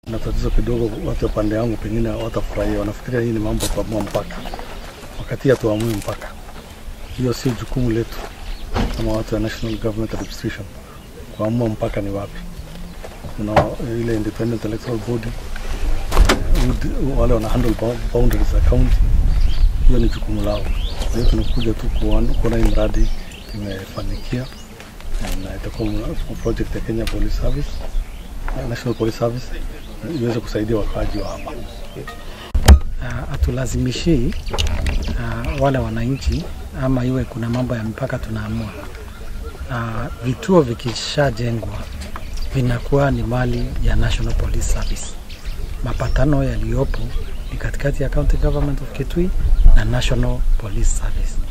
na tatizo kidogo, watu wa pande yangu pengine watafurahia, wanafikiria hii ni mambo ya kuamua mpaka, wakati hatuamui mpaka. Hiyo sio jukumu letu kama watu wa National Government Administration kuamua mpaka ni wapi. Kuna ile Independent Electoral Body eh, wale wana handle bou- boundaries za county, hiyo ni jukumu lao. Kwa hiyo tunakuja tu kuona kuona hii mradi imefanikia na itakuwa mna- project ya Kenya Police Service National Police Service iweze kusaidia wakaaji wa hapa. uh, hatulazimishi uh, wale wananchi ama iwe kuna mambo ya mpaka tunaamua. Uh, vituo vikishajengwa vinakuwa ni mali ya National Police Service. Mapatano yaliyopo ni katikati ya County Government of Kitui na National Police Service.